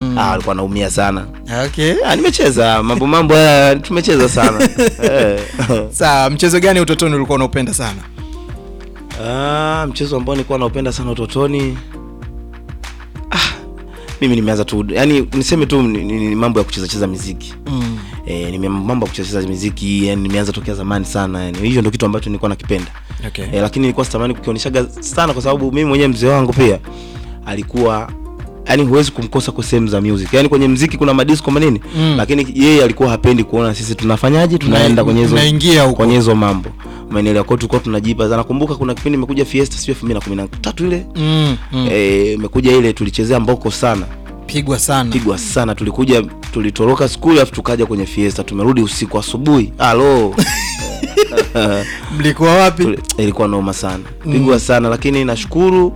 Mm. ah, alikuwa anaumia sana Okay. ah, nimecheza mambo mambo haya tumecheza sana eh. Sawa, mchezo gani utotoni ulikuwa unaupenda sana? ah, mchezo ambao nilikuwa naupenda sana utotoni ah, mimi nimeanza tu yani niseme tu ni, ni, ni mambo ya kucheza cheza miziki Mm. E, nime mambo ya kucheza miziki yani nimeanza tokea zamani sana yani hiyo ndio kitu ambacho nilikuwa nakipenda Okay. e, lakini nilikuwa sitamani kukionyeshaga sana kwa sababu mimi mwenyewe mzee wangu pia alikuwa yani huwezi kumkosa kwa sehemu za music yani kwenye mziki kuna madisco manini Mm. lakini yeye alikuwa hapendi kuona sisi tunafanyaje tunaenda kwenye hizo Tunaingia huko. kwenye hizo mambo maeneo kwa tulikuwa tunajipa nakumbuka kuna kipindi imekuja fiesta sio 2013 ile Mm. Mm. eh imekuja ile tulichezea mboko sana Pigwa sana. pigwa sana tulikuja tulitoroka skuli alafu tukaja kwenye fiesta tumerudi usiku asubuhi halo Mlikuwa wapi? Tuli- ilikuwa noma sana pigwa sana lakini nashukuru